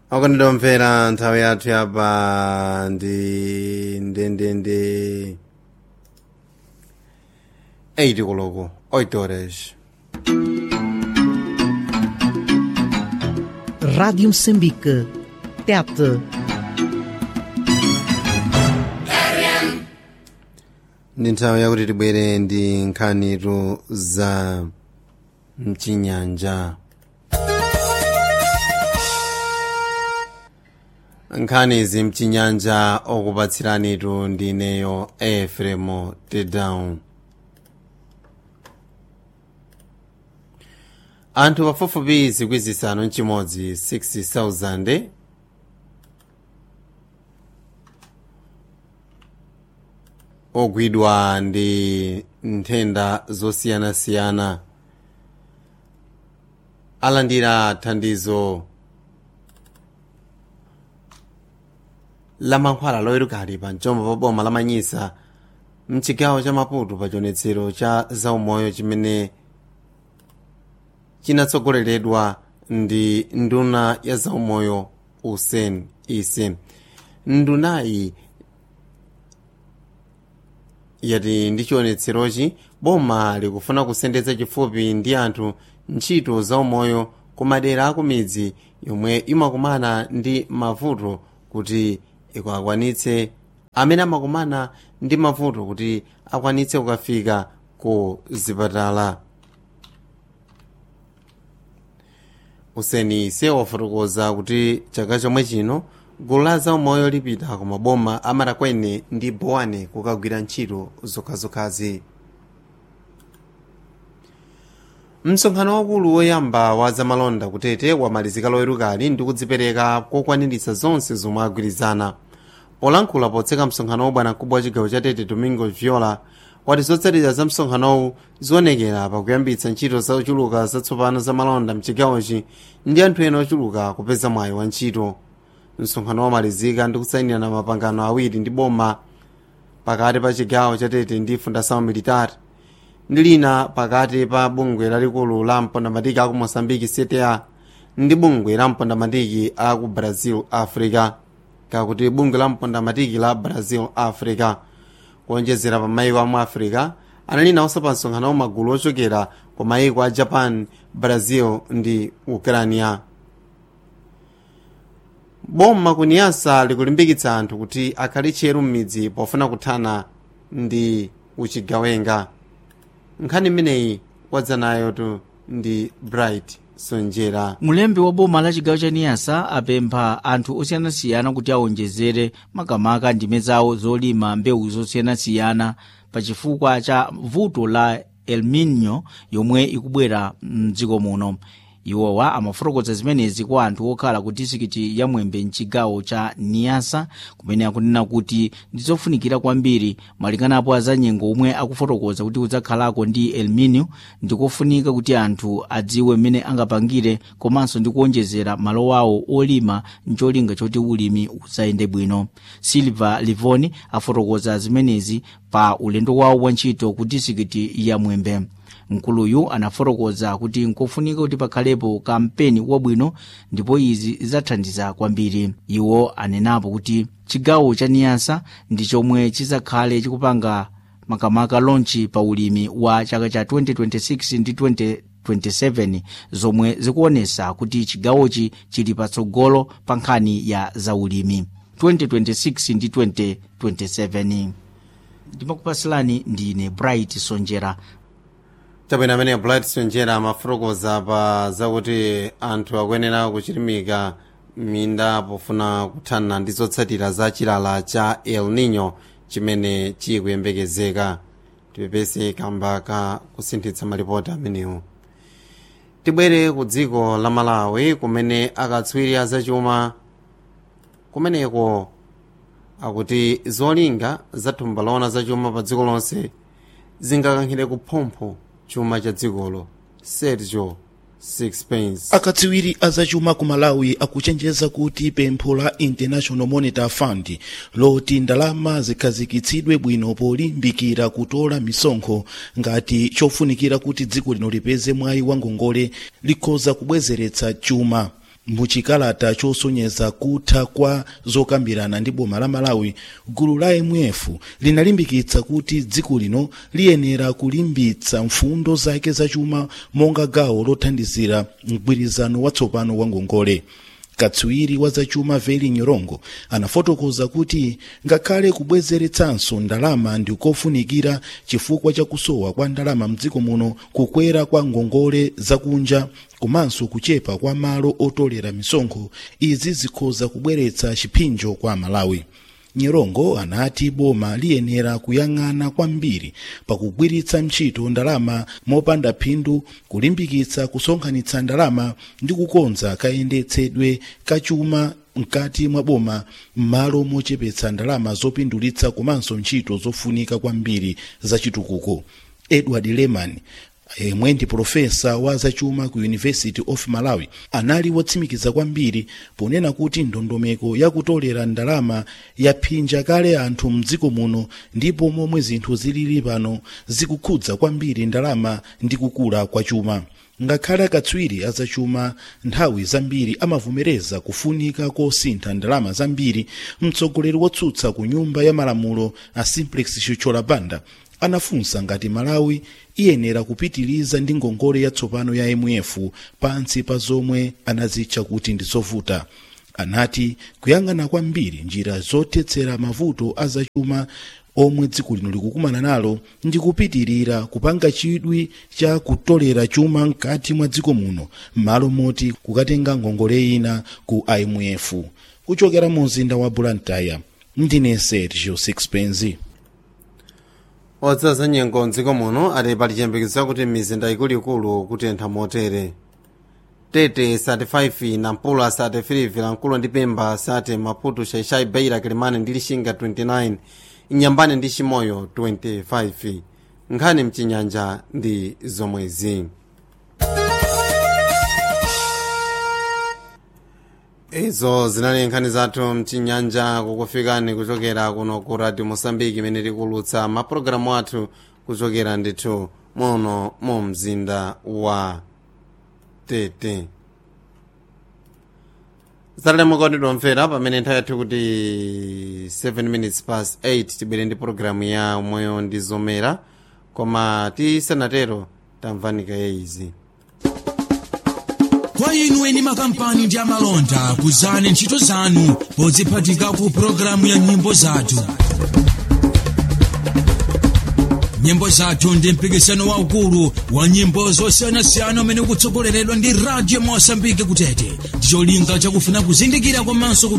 akandidomvera nthawi yathu yapa ndi ndendende 8 koloko 8 horas Rádio Moçambique. Tete. ndi nthawi yakuti tibwere ndi nkhanitu za mchinyanja nkhani izi mchinyanja okupatsiranitu ndineyo efremo tedown anthu pafupifupi zikwi zisanu mchimodzi 60,000 ogwidwa ndi nthenda zosiyanasiyana alandira thandizo la mankhwala loyerukali pa mchombo pa boma la manyisa mchigawo cha maputo pa chionetsero cha zaumoyo chimene chinatsogoleredwa ndi nduna ya zaumoyo usen ise ndunayi yati ndi chionetserochi boma likufuna kusendetsa chifupi ndi anthu ntchito zaumoyo ku madera akumidzi yomwe imakumana ndi mavuto kuti ikakwanitse amene amakumana ndi mavuto kuti akwanitse kukafika ku zipatala useni ise wafotokoza kuti chaka chomwe chino gulu la zaumoyo lipita ku maboma amarakwene ndi bowane kukagwira ntchito zokhazokhazi msonkhano wakulu woyamba wa zamalonda kutete wamalizika loyerukali ndi kudzipereka kokwaniritsa zonse zomwe agwirizana polankhula potseka msonkhano wobwana mkubwa wa chigawo cha tete domingo viola wati zotsatira za msonkhanowu zionekera pakuyambitsa ntchito zochuluka zatsopano zamalonda mchigawochi ndi anthu ena ochuluka kupeza mwayi wa ntchito msonkhano wamalizika ndi kusayinirana mapangano awiri ndi boma pakati pa chigawo cha tete ndi fundação militar ndi lina pakati pa bungwe lalikulu la mpondamatiki aku moçambique cta ndi bungwe la mpondamatiki aku brazil africa kakuti bungwe la mpondamatiki la brazil africa kuonjezera pa mayiko amu africa anali nawonso pa msonkhano magulu ochokera ku mayiko a japan brazil ndi ukrania boma kuniyasa likulimbikitsa anthu kuti akhale tcheru m'midzi pofuna kuthana ndi uchigawenga nkhani imeneyi wadzanayo tu ndi bright sonjera mulembi wa boma la chigawo cha niyasa apempha anthu osiyanasiyana kuti aonjezere makamaka ndime zawo zolima mbewu zosiyanasiyana pa chifukwa cha vuto la el nino yomwe ikubwera mdziko muno iwowa amafotokoza zimenezi kwa anthu okhala ku disikiti ya mwembe mchigawo cha niyasa kumene akunena kuti ndizofunikira kwambiri malinganapo azanyengo omwe akufotokoza kuti kudzakhalako ndi el nino ndikofunika kuti anthu adziwe mmene angapangire komanso ndi kuonjezera malo awo olima ncholinga choti ulimi udzayende bwino silva livoni afotokoza zimenezi pa ulendo wawo wa ntchito ku disikiti ya mwembe mkuluyu anafotokoza kuti nkofunika kuti pakhalepo kampeni wabwino ndipo izi zidzathandiza kwambiri iwo anenapo kuti chigawo cha niyasa ndi chomwe chizakhale chikupanga makamaka lonchi pa ulimi wa chaka cha 2026 ndi 2027 zomwe zikuonesa kuti chigawochi chili patsogolo pa nkhani ya zaulimi 2026 ndi 2027 ndimakupasilani ndine bright sonjera tabwino amene bright sonjera amafotokoza pa zakuti anthu akuyenera kuchilimika minda pofuna kuthana ndi zotsatira za chilala cha el nino chimene chikuyembekezeka tipepese kamba ka kusinthitsa malipoti amenewo tibwere ku dziko la malawi kumene akatswiri azachuma kumeneko akuti zolinga za thumba loona zachuma pa dziko lonse zingakankhire kuphompho chuma cha dzikolo sergio sixpence akatsiwiri azachuma ku malawi akuchenjeza kuti pempho la international monetary fund loti ndalama zikhazikitsidwe bwino polimbikira kutola misonkho ngati chofunikira kuti dziko lino lipeze mwayi wa ngongole likhoza kubwezeretsa chuma muchikalata chosonyeza kutha kwa zokambirana ndi boma la malawi gulu la mf linalimbikitsa kuti dziko lino liyenera kulimbitsa mfundo zake zachuma monga gawo lothandizira mgwirizano watsopano wa ngongole katswiri wa zachuma veli nyorongo anafotokoza kuti ngakhale kubwezeretsanso ndalama ndi kofunikira chifukwa cha kusowa kwa ndalama mdziko muno kukwera kwa ngongole zakunja komanso kuchepa kwa malo otolera misonkho izi zikhoza kubweretsa chipinjo kwa malawi nyerongo anati boma liyenera kuyang'ana kwambiri pakugwiritsa ntchito ndalama mopanda phindu kulimbikitsa kusonkhanitsa ndalama ndi kukonza kayendetsedwe kachuma mkati mwa boma m'malo mochepetsa ndalama zopindulitsa komanso ntchito zofunika kwambiri zachitukuko edward leman yemwe ndi profesa wa zachuma ku university of malawi anali wotsimikiza kwambiri ponena kuti ndondomeko yakutolera ndalama yaphinja kale anthu mdziko muno ndipo momwe zinthu zilili pano zikukhudza kwambiri ndalama ndi kukula kwa chuma ngakhale akatswiri azachuma nthawi zambiri amavomereza kufunika kosintha ndalama zambiri mtsogoleri wotsutsa ku nyumba ya malamulo a simplex chuchola banda anafunsa ngati malawi iyenera kupitiliza ndi ngongole yatsopano ya mf pansi pa zomwe anazitcha kuti ndi zovuta anati kuyang'ana kwambiri njira zothetsera mavuto azachuma omwe dziko lino likukumana nalo ndi kupitirira kupanga chidwi cha kutolera chuma mkati mwa dziko muno m'malo moti kukatenga ngongole ina ku imf kuchokera mu mzinda wa blantyre ndine sergio sixpenzi odzaza nyengo mdziko muno ati pali chiyembekezo kuti mizinda ikuluikulu kutentha motere tete 35 nampula 33 vilankulu ndi pemba sate maputo shaishai beira kilimani ndi lishinga 29 inyambane ndi chimoyo 25 nkhani mchinyanja ndi zomwezi izo zinali nkhani zathu mchinyanja kukufikani kuchokera kuno ku radio mosambiki imene tikulutsa mapulogalamu athu kuchokera ndithu muno mu mzinda wa tete zatalemo kondedwa mvera pamene nthawi yathu kuti 7 minutes past 8 tibwere ndi pologalamu ya moyo ndi zomera koma tisanatero tamvanika izi kwa inu eni makampani ndi amalonda kuzani ntchito zanu podziphatika ku pologalamu ya nyimbo zathu nyimbo zathu ndi mpikisano waukulu wa nyimbo zosiyanasiyana umene ukutsogoleredwa ndi radio mosambike kutete ndicholinga chakufuna kuzindikira komanso